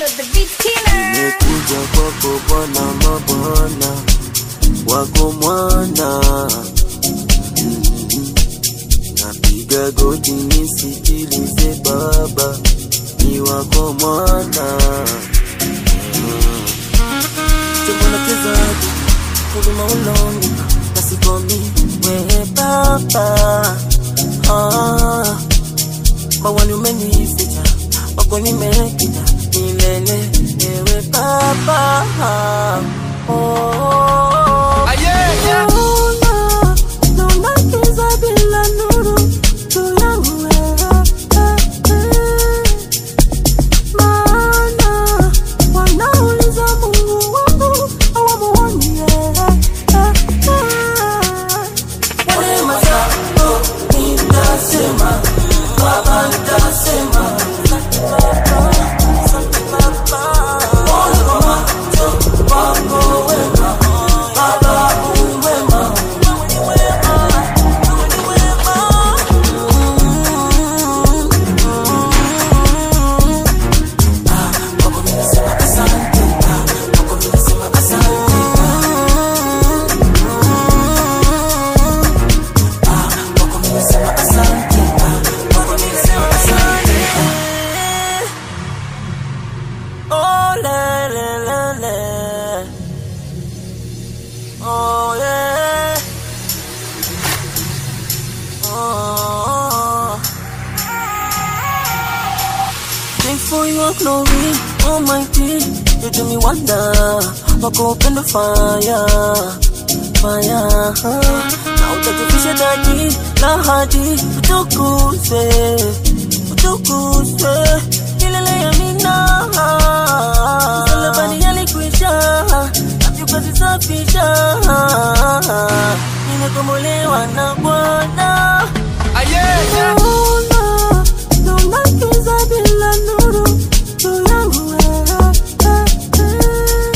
Tilo the beat killer. Nimekuja kwako Bwana mabwana wako mwana Mm. napiga goti nisikilize Baba ni wako mwana tumonakezaji huruma uloni nasikomi wewe Baba ah, mawani umenificha wako nimekita milele ewe Baba oh, oh, Naona, naona giza bila nuru juu yangu wewe, eh, eh. Maana wanauliza Mungu wangu hawamuoni yeye, eh, eh. Wema zako nitasema, Baba nitasema, asante Baba. Ona kwa macho wako wema, Baba u wema, wewe ni wema, wewe ni wema. Kwako mimi nasema asante, kwako mimi nasema asante. Kwako mimi nasema asante, kwako mimi nasema asante. Oh, le, le, le, le. Oh, yeah. Oh. Thanks for your glory, Almighty. You do me wonder. Wako upendo fire, fire. Na utakufisha taji la hadi utukuzwe, utukuzwe milele ya mina. Msalabani yalikwisha, nafsi ukazisafisha. Nimekombolewa na Bwana. Naona, naona giza bila nuru juu yangu wewe, eh, eh.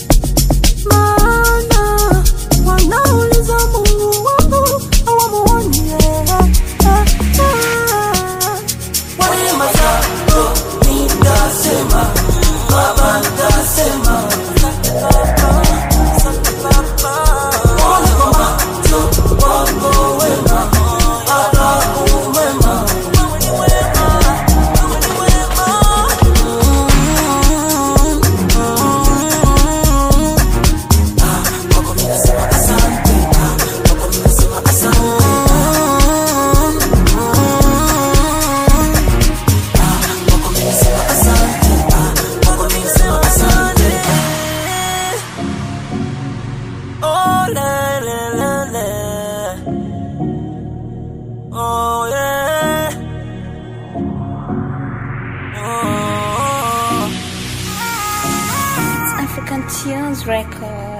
Maana wanauliza Mungu wangu hawamuoni yeye, eh, eh. Wema zako nitasema, Baba nitasema, asante Baba, asante Baba. Ona kwa macho wako wema, Baba u wema, wewe ni wema, wewe ni wema. Mm, mm. Kwako mimi nasema asante, kwako mimi nasema asante. Kwako mimi nasema asante, kwako mimi nasema asante. Oh, le, le, le, le. Oh, yeah. Oh. It's African Tunes Record.